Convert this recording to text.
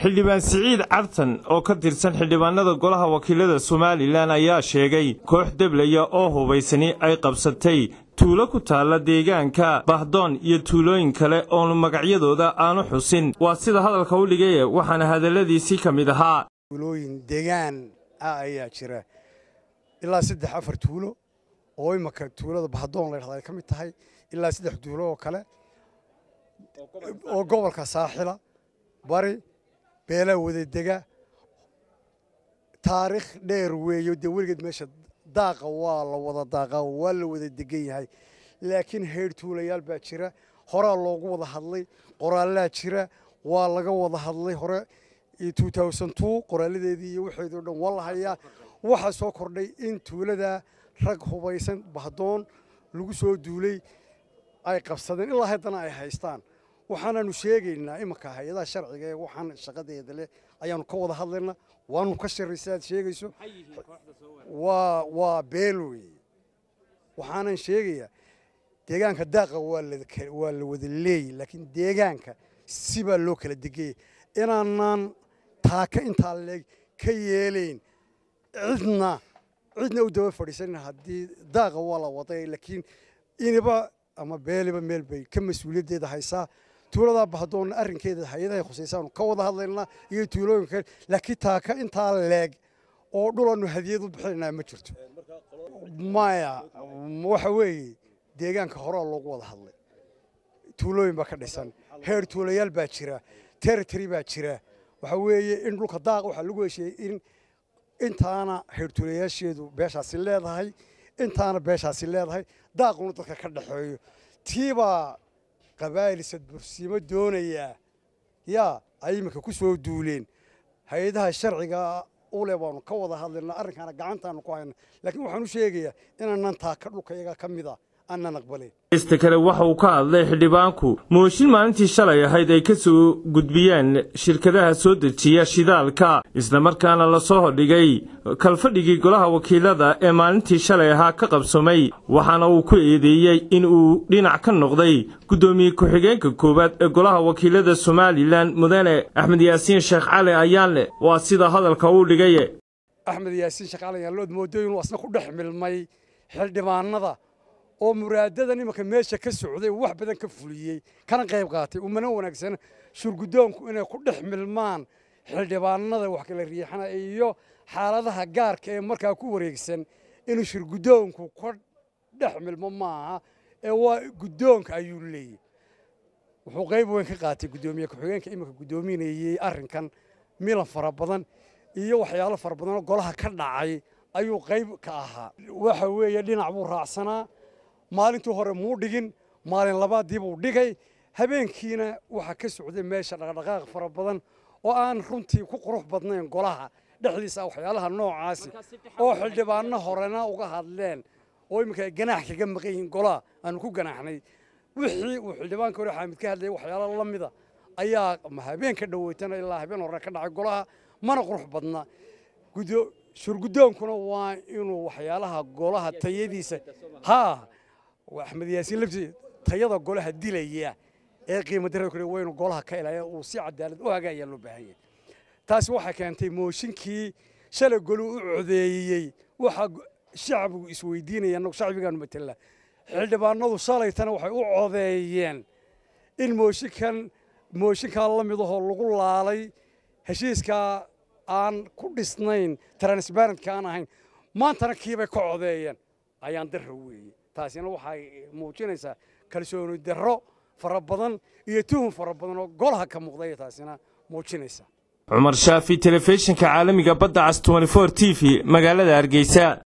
xildhibaan siciid cartan oo ka tirsan xildhibaanada golaha wakiilada somalilan ayaa sheegay koox deblaya oo hubaysani ay qabsatay tuulo ku taalla deegaanka bahdoon iyo tuulooyin kale oon magacyadooda aanu xusin waa sida hadalka u dhigaye waxaana hadalladiisii ka mid ahaa tuulooyin deegaan ah ayaa jira ilaa saddex afar tuulo oo imaka tuulada bahdoon la dhahda ay ka mid tahay ilaa saddex tuulo oo kale oo gobolka saaxila bari beelaa wadadega taariikh dheer weeyo dee weligeed meesha daaqa waa la wada daaqaa waa la wada degan yahay laakiin heydh tuulayaal baa jira horaa loogu wada hadlay qoraallaa jira waa laga wada hadlay hore qoraaladeedii iyo waxeedoo dhan waa la hayaa waxaa soo kordhay in tuuladaa rag hubaysan bahdoon lagu soo duulay ay qabsadeen ilaa haddana ay haystaan waxaanaanu sheegaynaa imanka hay-adaha sharciga ee waxaan shaqadeeda leh ayaanu ka wada hadlaynaa waanu ka shirray sidaad sheegayso waa waa beel weeye waxaanan sheegayaa deegaanka daaqa waa la wada leeyay laakiin deegaanka sibaa loo kala degaya inaanaan taaka intaa leeg ka yeelayn cidna cidna u daba fadhiisanin haddii daaqa waa la waday laakiin iniba ama beeliba meel bay ka mas-uuliyaddeeda haysaa tuuladaa bahdoonna arrinkeeda hay-adahay khusaysaanu ka wada hadlaynaa iyo tuulooyinka kale laakiin taaka intaa leeg oo dhulaannu hadiyad u bixinaynaa ma jirto maya waxa weeye deegaanka horaa loogu wada hadlay tuulooyin baa ka dhisan heer tuulayaal baa jira territory baa jira waxa weeye in dhulka daaq waxaa lagu hesheeyey in intaana heertuulayaasheedu beeshaasi leedahay intaana beeshaasi leedahay daaquna dadka ka dhexeeyo tiibaa qabaa'il sadbursiimo doonayaa yaa ay iminka ku soo duuleen hay-adaha sharciga ule baanu ka wada hadlaynaa arrinkaana gacantaanu ku hayna laakiin waxaan u sheegayaa inaanan taaka dhulka iyaga ka mid a aanan aqbalayn ista kale waxa uu ka hadlay xildhibaanku mooshin maalintii shalay ahayd ay ka soo gudbiyeen shirkadaha soo dejiya shidaalka islamarkaana la soo hordhigay kalfadhigii golaha wakiilada ee maalintii shalay ahaa ka qabsamay waxaana uu ku eedeeyey in uu dhinac ka noqday guddoomiye ku-xigeenka koowaad ee golaha wakiilada somalilan mudane axmed yaasiin sheekh cali ayaanle waa sida hadalka uu dhigaye axmed yaasiin sheekh cali ayaanlood moodo inuu asna ku dhex milmay xildhibaanada oo muraadadan imanka meesha ka socday wax badan ka fuliyey kana qayb qaatay umana wanaagsana shurguddoonku inay ku dhex milmaan xildhibaanada wax kala riixana iyo xaaladaha gaarka ee markaa ku wareegsan inuu shurguddoonku ka dhex milmo maaha ee waa guddoonka ayuu leeyahy wuxuu qayb weyn ka qaatay guddoomiye ku-xigeenka iminka guddoominayey arrinkan milan fara badan iyo waxyaalo fara badanoo golaha ka dhacay ayuu qayb ka ahaa waxa weeye dhinac buu raacsanaa maalintii hore muu dhigin maalin labaadii buu dhigay habeenkiina waxaa ka socday meesha dhaqdhaqaaq fara badan oo aan runtii ku qurux badnayn golaha dhexdiisa waxyaalaha noocaasi oo xildhibaano horena uga hadleen oo iminka ay ganaax kaga maqan yihiin golaha aanu ku ganaaxnay wixii uu xildhibaanka hore xaamid ka hadlayay waxyaalo la mida ayaa habeen ka dhaweytana ilaa habeen hore ka dhacay golaha mana qurux badna shurguddoonkuna waa inuu waxyaalaha golaha tayadiisa haa axmed yaasiin laftiisa tayada golaha dilaya ee qiimo darada kule waynu golaha ka ilaalya uu si cadaalad u hagaayaa loo baahan yahay taasi waxay keentay mooshinkii shalay goluu u codeeyey waxaa shacbigu isweydiinaya annagu shacbigaanu matala xildhibaanadu shalaytana waxay u codeeyeen in mooshinkan mooshinkaa la mid ahoo lagu laalay heshiiskaa aan ku dhisnayn transbarentka aan ahayn maantana kiibay ka codeeyeen ayaan darra weeye taasina waxay muujinaysaa kalsooni darro fara badan iyo tuhun fara badan oo golaha ka muuqday taasina muujinaysaa cumar shaafi telefishinka caalamiga badda cas t v magaalada hargeysa